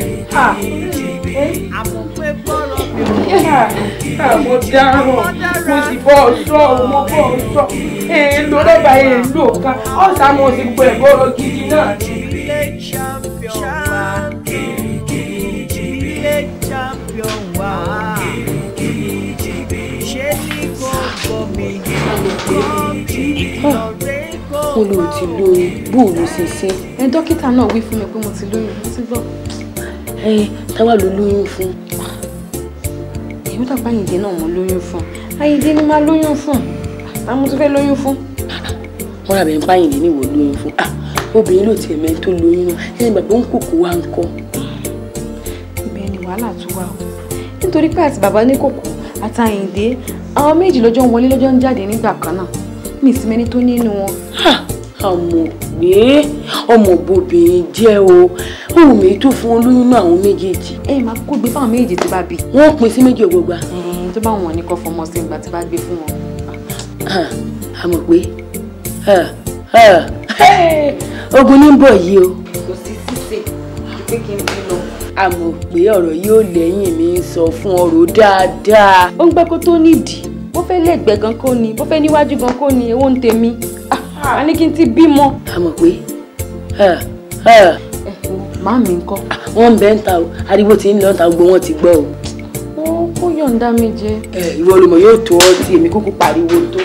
mo dáhùn mo sì bọ́ ọ sọ ọ mo bọ́ ọ sọ èèlò rọ́bà èèlò kan ọ̀sán mo sì gbọ́ ẹ̀bọ́rọ̀ gidi náà. Village champion wa. Village champion wa. Ṣé ní gbogbo mi? Ìkọ̀rẹ́ mo lò ó ti lóyún bóòlù ṣe ṣe. ẹ dókítà náà wí fún mi pé mo ti lóyún mo ti gbọ́. ẹ táwa ló lóyún fún. èmi dàgbà Àyìndé náà mo lóyún fún Àyìndé ni máa lóyún fún àmọ́ mo tún fẹ́ lóyún fún. wọ́n rà bẹ́ẹ̀ ń báyìí ní ìwò lóyún fún. Ah, obìnrin ló tiẹ̀ mẹ́rin tó lóyún náà ẹni bàbá ń kòkó wa ń kọ́. ibẹ̀ ni wàhálà tún wà o nítorí pé àti bàbá ní kòkó àti Àyìndé àwọn méjì lọ́jọ́ ń wọlé lọ́jọ́ ń jáde nígbà kan náà mi sì mẹ́ni tó nínú wọn. àmọ̀ pé ọmọ bòbìnrin jẹ́ o ohun mi tó fún olóyún náà àwọn méjèèjì. ẹ máa kó gbé fáwọn méjèèjì tó bá bí. wọ́n pín sí méjì ògbógbà. tó bá wọn ní kọ́ fọmọ sí ìgbà tí bá gbé fún wọn. àmọ̀ pé ogun ní bọ̀ yìí o. kò sí sísè pé kí n bí lọ. àmọ̀ pé ọ̀rọ̀ yóò lẹ́yìn mi ń sọ fún ọ̀rọ̀ dáadáa. ó ń gbẹ́ kó tó nídìí bó fẹ́ lẹ́gbẹ̀ẹ́ gan kó ni bó fẹ́ níwájú gan kó ni èwo ń tèmi a ní kí n ti bímọ. àmọ̀ pé màá mi ńkọ́. wọ́n ń bẹ́ ń ta o ariwo tí ń lọ ta gbogbo wọn ti gbọ́ o. ó kó yọ̀ǹda mi jẹ. ìwọ olùmọ̀ yóò tó ọ tí èmi kúkú pariwo tó.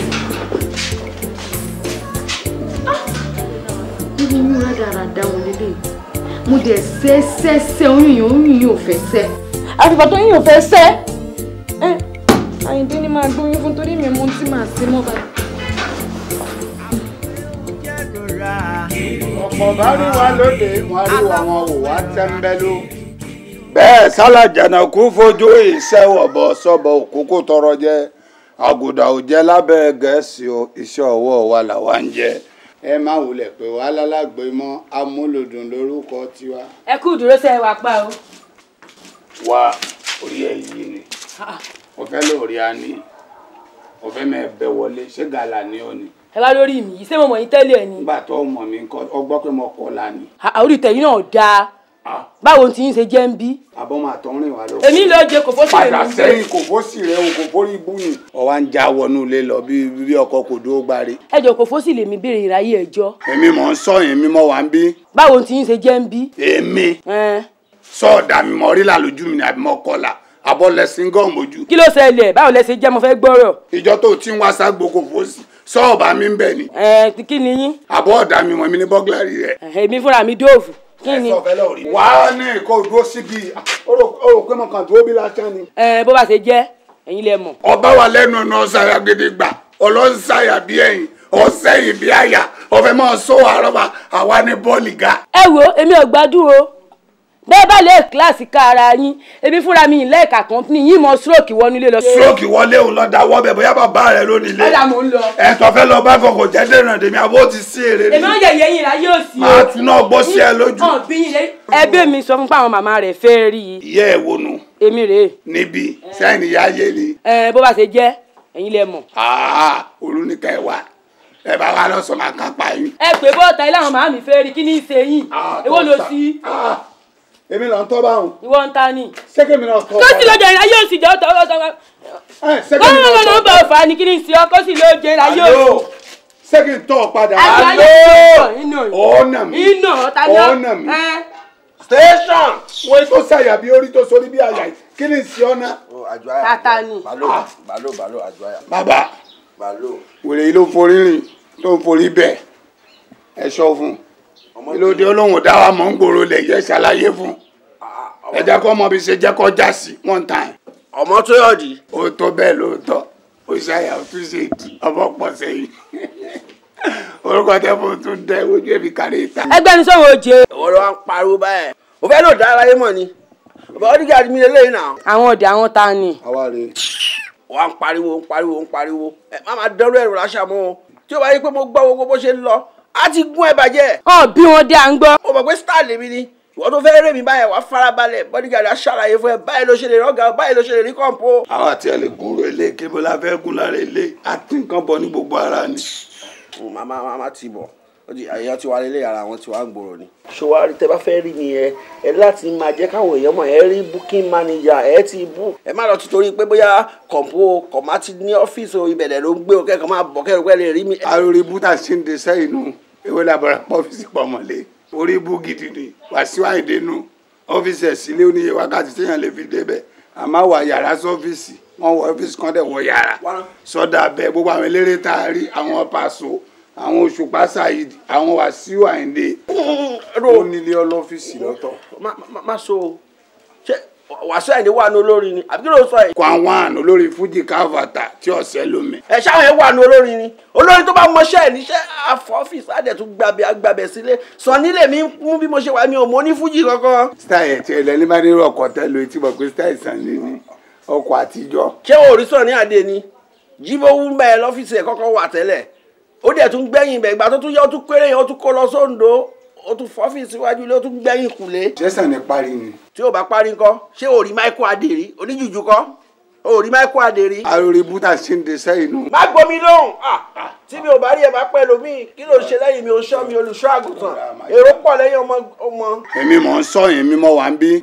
nínú yín rádaràda wọn lélẹ̀ mo dẹ̀ sẹ́ sẹ́ sẹ́ oyún yìí oyún yìí ò fẹ́ sẹ́. àfìgbà tó yín ò fẹ́ sẹ́ Àyìndé ni máa gbóyún fún torí mi mo ti máa ṣe mọ́ báyìí. ọ̀pọ̀ bá rí wa lóde wọn rí wa wọn ò wá tẹ́ńbẹ́lú. bẹ́ẹ̀ sálàjànà kú fojú ìṣẹ́wọ̀bọ sọ́bọ̀ òkúkú tọrọ jẹ àgùdà ò jẹ́ lábẹ́ gẹ̀ẹ́sì o iṣẹ́ ọwọ́ wa làwa ń jẹ. ẹ má wulẹ̀ pé wà lálágbé mọ́ amúlòdùn lórúkọ tiwa. ẹ kú dúró sẹ́ wà pa o. wá orí ẹ yìí ni mo fẹ́ lórí a ní mo fẹ́ mẹ́ bẹ wọlé ṣé gàlà ni ó ní. ẹ wá lórí mi ṣé mo mọ̀ yín tẹ́lẹ̀ ni. nígbà tó mọ̀ mí kọ́ ọ gbọ́ pé mo kọ́ la ni. àórí tẹ̀yìn náà dáa báwo ti ń ṣe jẹ́ ń bí. àbọ̀ máa tọ́ rìn wá lọ. èmi ló jẹ kò fọ́sí padà èmi sẹ́yìn kò fọ́sì rẹ o kò fọ́rí ibú ni. ọwọ́ ń já wọnú ilé lọ bí bí ọkọ kò dúró gbáre. ẹjọ kò fọ́sí lèmi béèrè ìráyè ẹjọ́. èmi mọ̀ ń sọ yẹn mi mọ̀ wá ń bí. báwo ti ń ṣe jẹ́ ń bí. èmi Ẹn. sọ̀ọ̀dà mi mọ̀ rí làlójú mi ni àbí mọ̀ kọlà àbọ̀ lẹ́sìn gọ́ọ̀ mojú. kí ló ṣẹlẹ̀ báwo lẹ ṣe jẹ́ mo fẹ́ gbọ́rọ̀. ìjọ tó ti ń wá ságbo kò fọ́sì sọ́ọ̀bà mi ń bẹ̀ ni. ẹ kí ni yín. àbọ̀ ọ̀dà mi mọ̀ mi ní bọ́gláàrì rẹ̀. èmi fúnra mi dóòfù kí ni. wà á ní kó dúró síbi ó rò pé mo kàn dúró bí lásán ni. ẹ bó bá ṣe jẹ́ ẹ̀yin lẹ mọ̀. ọba wa lẹ́nu ọ̀nà ọ̀sàyà gidigba ọlọ́sàyà bí ẹ̀yìn ọ̀sẹ̀yìn bí àyà ọ̀fẹ́ máa sọ àrọ́bà àwa ní bọ́ọ̀lì ga. ẹ wo èmi ò gbádùn o bẹ́ẹ̀ bá lè kíláàsì ká ara yín èmi fúnra mi ìlẹ́ẹ̀ka kọ́ńpìnì yín mọ stroke wọnú ilé lọ. stroke wọlé òun lọ da wọ́bẹ̀ bóyá bàbá rẹ̀ ló nílé. ọ̀dà mò ń lọ. ẹ̀tọ́ fẹ́ lọ bá kọ̀kọ̀ jẹ́ dènà dèmi àbó ti sí èrè èmi ò yẹ yẹyin ra yóò sí o. máa tún náà gbọ́ sí ẹ lójú. hàn bí yín lé. ẹbí mi sọ fún pé àwọn màmá rẹ̀ fẹ́ rí i. ìyá ẹ̀ wonu èmi rèé. níbi sẹ́yìn ìyá ayé ni. ẹ bó bá ṣe jẹ́ ẹ̀yin lẹ mọ̀. àá olùníkà ẹ̀ wá ẹ bá wa lọ sọ máa kápá yín. ẹ pè bọ́ọ̀tà ilé àwọn màmá mi fẹ́ rí kí ní í ṣe yín èwo ló sí. èmi lọ ń tọ́ báwọn. ìwọ ń ta ni. sẹ́kẹ̀mí náà tọ́ kó sì ló jẹ ìrìn ayé òsì jẹ́ ọ̀tọ̀ ọ̀tọ̀ sẹ́kẹ̀mí kó náà ló tọ́ ń bọ̀ ọ̀fà ni kí ní í ṣe ọ kó sì ló jẹ ìrìn ayé Alo, òsì. sẹ́kẹ̀mí tọ́ padà. Ayé Alo, ayé inú ọ̀nà mi. inú ta ni ọ. ọ̀nà mi. ẹ. station. wọ́n tó ṣàyà bí orí tó sórí bí àyà yìí kí ni sí ọ̀nà. tata ni. balo balo balo àjọyà. bàbá balo. wèrè yìí ló forí rìn tó ń forí bẹ̀ ẹ sọ fún un ìlòdì olóhùn dá wa mọ̀ ń gbòòrò lẹ̀ yẹ ṣàlàyé fún ẹ jẹ́ kó mọ bí ṣe jẹ́ kó já sí one time. ọmọ tó yọ̀ di. ó tó bẹ́ẹ̀ lóòótọ́ ó ṣàyà ó tún ṣe èdè ọmọ pọ̀ sẹ́yìn orúkọ tẹ́ fún tún dẹ́ ojú ẹ̀mí kárí ìta. ẹgbẹ́ ni sọ̀rọ̀ òjé. ìwọ ló wá ń pariwo báyẹn o fẹ́ lò dára yé mọ̀ ni ọba ọdígàdì mi lélẹ́yìn náà. àwọn ọ̀dẹ̀ àwọn ta ni. àwa rè é. wà ń pariwo ń pariwo ń pariwo ẹ má máa dẹrù ẹrù láṣà mọ́ o tí o bá yí pé mo gbọ́ gbogbo bó ṣe ń lọ á ti gún ẹ bàjẹ́. ọ bí wọn dé à ń gbọ́. o mọ̀ pé star lèmi ni ìwọ tó fẹ́ rẹ́ mi báyẹn wàá farabalẹ̀ bodyguard á ṣàlàyé fún ẹ báyìí ló ṣe lè rọ́gà báyìí ló ṣe lè rí kọ́ńpó. àwọn àti ẹ lè gúnrò ilé kébó la fẹ́ gún lára ilé àti nǹkan bọ̀ ní gbogbo ara ni. màmá màmá ti bọ̀ ó di àyà tí wàá lélẹ̀ ara wọn tí wàá ń gbòòrò ni. ṣòwárí tẹ bá fẹ́ rí mi ẹ ẹ láti máa jẹ́ káwọn èèyàn mọ̀ ẹ rí booking manager ẹ ti bú. ẹ má lọ ti torí pé bóyá kọ̀ǹpó kọ̀má ti ní ọ́fíìsì o ibẹ̀rẹ̀ ló ń gbé o kẹ́kọ̀ọ́ máa bọ̀ kẹ́rù pẹ́ lè rí mi. arórí bútà sí ń de sẹ́yìn nù ewé làbàrà pọ̀ ọ́fíìsì pọ̀ mọ́lé orí bú gidi ni Wàsíù Àyìndé nù ọ́fíìsì ẹ̀ sílé oníye wákàtí téèyàn lè fi débẹ̀ àmọ́ wà yàrá sọ́fíìsì wọ́n wọ ọ́fíìsì kan dẹ̀ wọ yàrá sọ́dà bẹ́ẹ̀ gbogbo àwọn eléré tá a rí àwọn Pàṣọ àwọn Òṣùpá Saheed àwọn Wàsíù Àyìndé ó nílé ọlọ́fíìsì lọ́tọ̀. má má- má so o ṣé Wàsíù Àyìndé wà ní olórin ni àbí kí ló sọ yìí. kó àwọn àna olórí fújì káfàtà tí ọ̀sẹ̀ lómi. ẹ ṣáwọn ẹ wà ní olórin ni olórin tó bá mọṣẹ́ ẹ̀ níṣẹ́ àfọ ọ́fíìsì àdẹ̀ tún gbàbẹ̀ agbábẹ̀ sílé sọ nílé mi mú bí mo ṣe wà mi ò mọ ní fújì kankan. style ẹ̀ tí ẹ̀ lẹ́ni bá ní ọkọ̀ tẹ́ lo etí bọ̀ pé style sàn lé ní ọkọ̀ àtijọ́. ṣé o rí sọ ní àdé ni jíbó wú bẹ́ẹ̀ lọ́fíìsì ẹ̀ kọ́kọ́ wà tẹ́lẹ̀ ó dẹ̀ tún gbẹ̀yìn bẹ̀ ìgbà tó tún yẹ ó tún kéré yẹn ó tún kó lọ sóńdó ó tún fọ́fíìsì iwájú ilé ó tún gbẹ̀yìn kùlé. jẹ́sàn ní parí ni. tí o bá parí ńkọ́ ṣé o rí Michael Adérí oníjùjú kọ́ o rí Michael Adérí. arórí bútà sí ń de sẹ́yìn nù. má gbomi lóhùn ah, tí mi ò bá rí ẹ bá pẹ́ lómi kí ló ń ṣe lẹ́yìn mi ò ṣọ́ mi olùṣọ́ àgùntàn èrò pọ̀ lẹ́yìn ọmọ ọmọ. èmi mọ̀ ń sọ yẹn mímọ́ wà ń bí.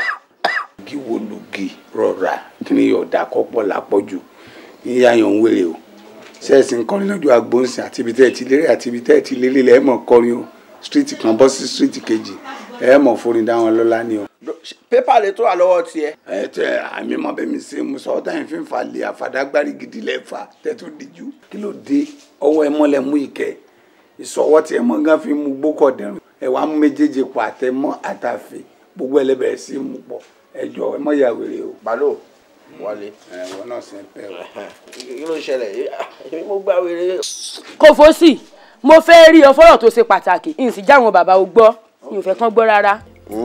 kí wo lugi rọra kí ni yọ̀ọ̀dà kọ́pọ̀ lápọ̀jù yíyá yàn ń wèrè o sẹ́ẹ̀sì ń kọrin lójú agbóhùnsìn àti ibi tẹ́ ẹ ti lérè àti ibi tẹ́ ẹ ti lélẹ̀ lẹ́ẹ̀ mọ̀ kọrin o street kan bọ́ sí street kejì ẹ mọ̀ forin dá wọn lọ́lá ni o. pépà lè tó wà lọ́wọ́ tiẹ̀. ẹ tẹ àmì mọ bẹ́ẹ̀ mi ṣe mo sọ ọ́ táyìn fi ń fa lè àfàdágbárí gidi lẹ́fà tẹ́tù díjú kí ló dé ọwọ́ ẹ mọ́lẹ̀ mú ìkẹ́ ìsọwọ́ tí ẹ mọ́ gán fi mú gbókọ̀ dẹrùn ẹ wàá mú méjèèjì pọ̀ àtẹmọ́ àtàfẹ́ gbogbo ẹ lẹ́bẹ̀ẹ́ sí mú pọ̀ ẹ jọ ẹ mọ́ ya wèrè o. balo wálé. ẹ wọn náà sì ń pẹ́ o. kí ló ń ṣẹlẹ̀ èmi mo gbá wèrè. kò fọ́sì mo fẹ́ rí ọ fọ́rọ̀ tó ṣe pàtàkì n sì já àwọn bàbá o gbọ́ mi ò fẹ́ kán gbọ́ rárá.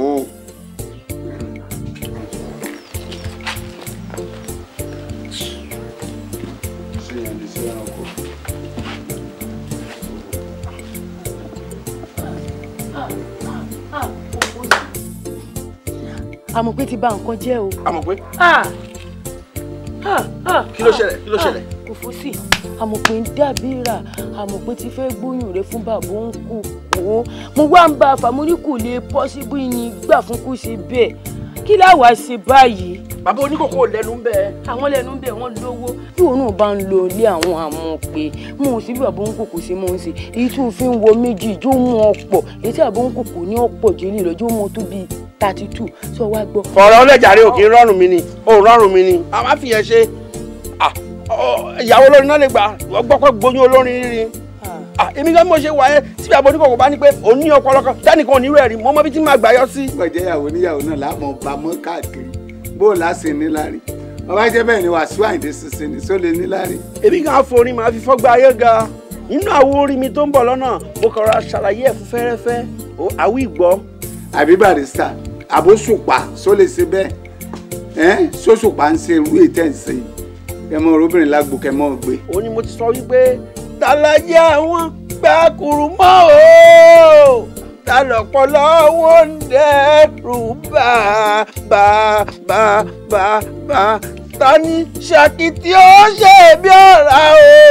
àmọ̀ pé ti bà nǹkan jẹ́ o. àmọ̀ pé. Ah! Ah! Ah! kí ló ṣẹlẹ̀ kí ló ṣẹlẹ̀. kò fọ́sì àmọ̀ pé ń dàbí rà àmọ̀ pé ti fẹ́ gbóyún rẹ fún bàbá òun kù wò ó mo wá ń bá a fà mo ní kò lè pọ́sibú yín gbà fún kó ṣe bẹ́ẹ̀ kí láwàá ṣe báyìí. bàbá oníkòkò lẹ́nu ń bẹ. àwọn lẹ́nu ń bẹ wọ́n lówó tí òun náà bá ń lo ilé àwọn àmọ́ pé mo ò sí bí bàbá oníkòkò ṣe mọ́ ń ṣe èyí tí òfin wo méjì jó mú ọ̀pọ̀ èyí tí bàbá oníkòkò ní ọ̀pọ̀ jẹ́lẹ̀ lọ́jọ́ mọ́ tó bíi thirty two sọ wá gbọ́. fọ̀rọ̀ ọlẹ́jàre òkè rọrùn mi ni òun rọrùn mi ni a máa fi yẹn ṣe Ah, ọ, ìyàwó olórin náà lè gbà wọ́n gbọ́ pé gbóyún olórin rírin Ah, èmi gan mo ṣe wà ẹ́ tí bàbá oníkòkò bá ní pé òun ní ọpọlọ kan dánìkan ò ní rẹ̀ rí mo mọ bí tí màá gbà yọ sí. gbọ̀jẹ́ ìyàwó níyàwó náà láàmú ọba mọ́ káàkiri bó o láṣẹ níláàrí ọba jẹ́ bẹ́ẹ̀ ni Wàsíù Àyìndé ṣiṣẹ́ ní sólè níláàrí. èmi gan forin màá fi fọ́gbà ayé ga nínú àwo orin mi tó ń bọ̀ lọ́nà mo kàn ra ṣàlàyé ẹ̀ fún fẹ́rẹ́fẹ́ ó àwí ìgbọ́. àbí barista àbóṣùpá só lè ṣe bẹ́ẹ̀ ẹ́ sóṣùpá ń ṣe irú ètẹ́ ń ṣe kẹmọ obìnrin lágbo kẹmọ gbé. ó ní mo ti sọ wípé tàlàyé àwọn gbàkúrú mọ́ o tàlọ́pọ̀lọ́ wọn ń dẹ́rù bá bá bá bá bá tani ṣàkìtì ó ṣe bí ọ̀rá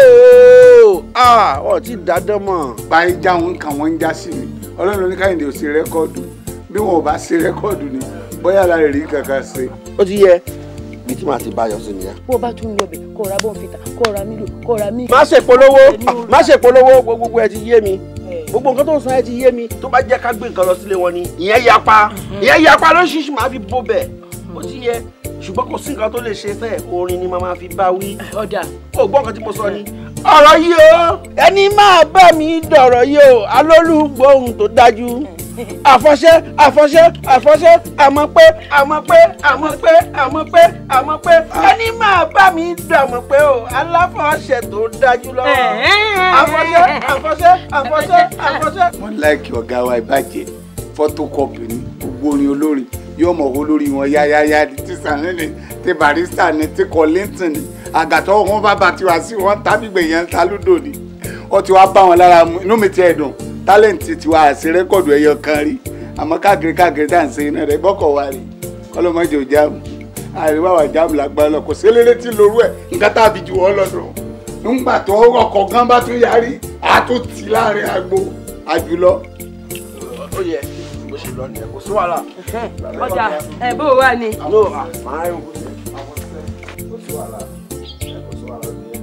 o. ah ọ̀ tí dáadọ́ mọ̀. báyìí já wọn kàn wọ́n ń já sí mi ọlọ́run ló ní káyìndé ò ṣe rẹ́kọ́ọ̀dù bí wọn ò bá ṣe rẹ́kọ́ọ̀dù ni bóyá la rè rí kankan ṣe. ó ti yẹ bí tí màá ti bá yọ sí nìyẹn. bó o bá tún lọ bẹ̀ kó o ra bọ́ǹfìtà kó o ra mílò kó o ra mílò. má ṣe polówó má ṣe polówó gbogbo ẹ ti yé mi gbogbo nǹkan tó ń sọ ẹ ti yé mi tó bá jẹ́ ká gbé nǹkan lọ sílé wọn ni ìyẹn yapa ìyẹn yapa lóṣìṣì máa fi bó bẹ̀ ó ti yẹ ṣùgbọ́n kò sí nǹkan tó lè ṣe fẹ́ orin ni màá fi bá wí. ọ̀dà ó gbọ́ nǹkan tí mo sọ ni. ọ̀rọ̀ yìí o ẹni máa bá mi dọ̀rọ̀ yìí o alólùgbòhùn tó dájú àfọ̀ṣẹ́ àfọ̀ṣẹ́ àfọ̀ṣẹ́ àmọ́ pé àmọ́ pé àmọ́ pé àmọ́ pé àmọ́ pé ẹni máa bá mi dọ̀mọ̀ pé o aláfọ̀ṣẹ́ tó dájú lọ́wọ́ àfọ̀ṣẹ́ àfọ̀ṣẹ́ àfọ̀ṣẹ́ àfọ̀ṣẹ́. wọ́n láìkí ọ̀gá wa ìbàjẹ́ photocopy ní gbogbo orin olórin yóò mọ̀ owó lórí wọn yáyáyá ní tí sànẹ́lì tí barista ní tí Kollington ní àgàtọ̀ wọn bá bá tiwa sí wọn tábìgbè yẹn ń ta lúdò ní ó ti wá bá wọn lára mu inú mi ti ẹ̀ dùn tálẹ̀ǹtì tiwa àti rẹ́kọ̀dù ẹ̀yọ kan rí àmọ́ káàkiri káàkiri tá à ń ṣe iná rẹ̀ bọ́kọ̀ wa rí kọ́lọ́mọdé ò jáàmù àríwá wà jáàmù lágbára lọ kò sí eléré tí lorú ẹ̀ nǹkan tá a fi jù wọ́n lọ́dọ̀ nígbà tó ọkọ̀ gan bá tún yarí a tó tì láàrin agbo àjùlọ. ó yẹ bó ṣe lọ nìyẹn kò sí wàhálà. ọjà ẹ bó o wà ní. no màá rìn kò sí kò sí wàhálà kò sí wàhálà nìyẹn.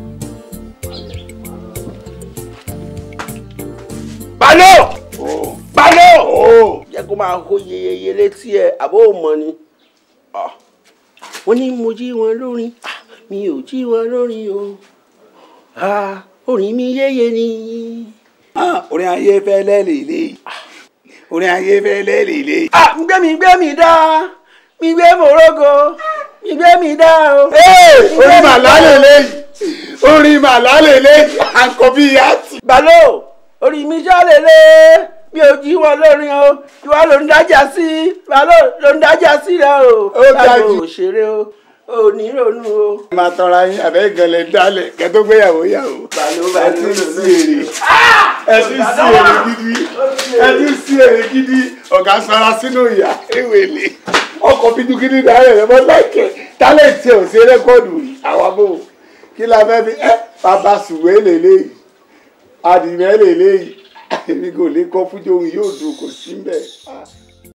Balo! Balo! Jẹ́ kó máa hó yeyeye létí ẹ̀ àbó mọ̀ ni. Ah. Wọ́n ní mo jí wọn lórin, Ah, mi ò jí wọn lórin o. Ah, Orin mi yéye ni. orin ayé fẹ́lẹ́ lèlè orin ayé fẹ́lẹ́ lèlè. Ah, mi gbé mi gbé mi dá, mi gbé mòrógo, mi gbé mi dá o. orin màlá lèlè orin màlá lèlè àǹkọ́ bí ìyá tì. Balo! Orí mi já lélẹ̀ mi ò jí wọn lórin o ìwà ló ń dájà sí Balo ló ń dájà sí rẹ o. Ó dájú. Balo òṣèré o ò ní ronú o. ẹ máa tọra yín àbẹ́ ìgànlẹ̀ dálẹ̀ kẹ́ tó gbéyàwó yàwó. Balo ẹ ti ń sí èrè ẹ ti ń sí èrè gidi ẹ ti ń sí èrè gidi ọ̀gá sara sínú ìyá ewele ọkọ̀ bíjú gidi dáhẹ̀ rẹ̀ mọ́ láìkẹ́ tálẹ̀tì ò sí rẹ́kọ̀dù rí àwa bò kí la fẹ́ fi ẹ bàbá sùwé lélẹ́yìí adìmẹ́ lélẹ́yìí èmi kò lè kọ́ fújò òun yóò dùn kò sí mbẹ́.